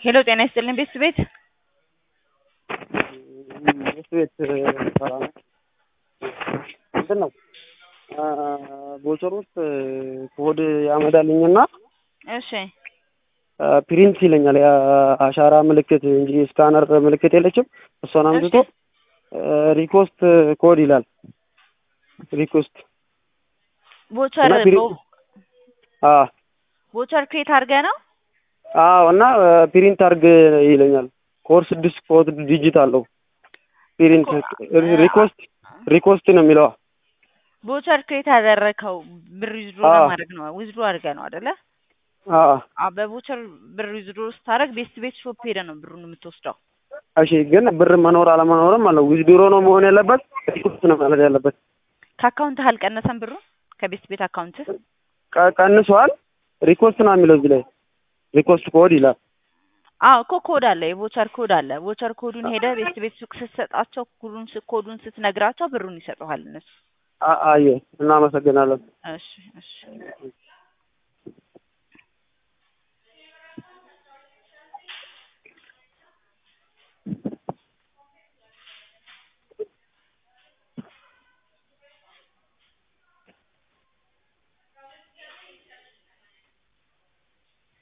ሄሎ ጤና ይስጥልኝ ቤት ቤት ቤት ቤት ሰራ ነው እንትን ነው ቦቸር ውስጥ ኮድ ያመዳልኝና እሺ ፕሪንት ይለኛል የአሻራ ምልክት እንጂ ስካነር ምልክት የለችም። እሷን አምጥቶ ሪኮስት ኮድ ይላል። ሪኮስት ቦቸር እና ፕሪንት አዎ ቦቸር ክሬት አድርገህ ነው አዎ እና ፕሪንት አርግ ይለኛል። ኮድ ስድስት ኮድ ዲጂት አለው። ፕሪንት ሪኮስት ሪኮስት ነው የሚለዋ ቦቸር ክሬት ያደረከው ብር ዊዝድሮ አዎ። ለማድረግ ነው ዊዝድሮ አድርገህ ነው አይደለ? አዎ አዎ በቦቸር ብር ዊዝድሮ ስታደርግ ቤስት ቤት ሾፕ ሄደህ ነው ብሩን የምትወስደው። እሺ ግን ብር መኖር አለመኖርም አለው። ዊዝድሮ ነው መሆን ያለበት ሪኮስት ነው ማለት ያለበት። ከአካውንትህ አልቀነሰም ብሩ ከቤስት ቤት አካውንትህ? ቀ- ቀንሷል። ሪኮስት ነው የሚለው እዚህ ላይ ሪኮስት ኮድ ይላል። አዎ እኮ ኮድ አለ፣ የቦቸር ኮድ አለ። ቦቸር ኮዱን ሄደህ ቤስት ቤት ሱቅ ስትሰጣቸው ኮዱን ስ- ኮዱን ስትነግራቸው ብሩን ይሰጡሃል እነሱ። አ- አየ እናመሰግናለን። እሺ እሺ